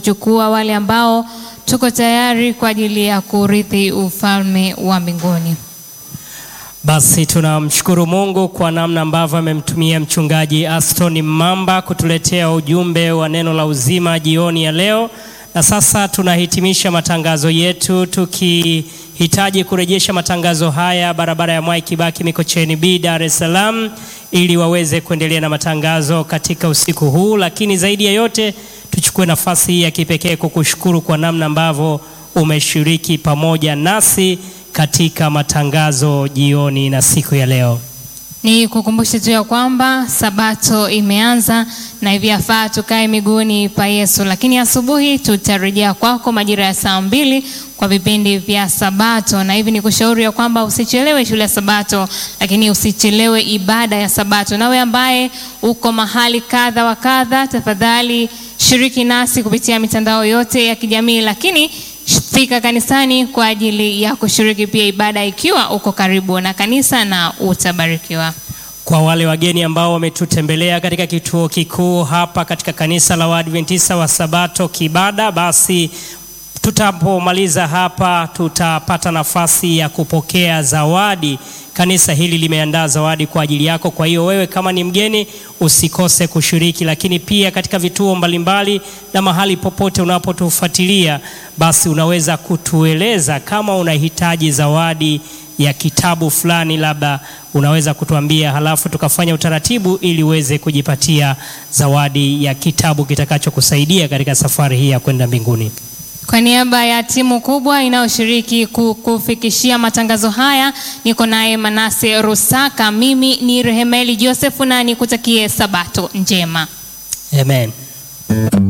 kuchukua wale ambao tuko tayari kwa ajili ya kurithi ufalme wa mbinguni. Basi tunamshukuru Mungu kwa namna ambavyo amemtumia mchungaji Aston Mamba kutuletea ujumbe wa neno la uzima jioni ya leo. Na sasa tunahitimisha matangazo yetu tukihitaji kurejesha matangazo haya barabara ya Mwai Kibaki Mikocheni B Dar es Salaam ili waweze kuendelea na matangazo katika usiku huu, lakini zaidi ya yote tuchukue nafasi hii ya kipekee kukushukuru kwa namna ambavyo umeshiriki pamoja nasi katika matangazo jioni na siku ya leo. Ni kukumbushe tu ya kwamba sabato imeanza na hivi yafaa tukae miguuni pa Yesu, lakini asubuhi tutarejea kwako majira ya saa mbili kwa vipindi vya sabato, na hivi ni kushauri ya kwamba usichelewe shule ya sabato, lakini usichelewe ibada ya sabato. Nawe ambaye uko mahali kadha wa kadha, tafadhali shiriki nasi kupitia mitandao yote ya kijamii, lakini fika kanisani kwa ajili ya kushiriki pia ibada ikiwa uko karibu na kanisa na utabarikiwa. Kwa wale wageni ambao wametutembelea katika kituo kikuu hapa katika kanisa la Waadventista wa Sabato Kibada, basi tutapomaliza hapa tutapata nafasi ya kupokea zawadi. Kanisa hili limeandaa zawadi kwa ajili yako. Kwa hiyo wewe kama ni mgeni usikose kushiriki, lakini pia katika vituo mbalimbali na mahali popote unapotufuatilia, basi unaweza kutueleza kama unahitaji zawadi ya kitabu fulani, labda unaweza kutuambia, halafu tukafanya utaratibu ili uweze kujipatia zawadi ya kitabu kitakachokusaidia katika safari hii ya kwenda mbinguni. Kwa niaba ya timu kubwa inayoshiriki kukufikishia matangazo haya, niko naye Manase Rusaka. Mimi ni Rehemeli Josefu na nikutakie sabato njema. Amen.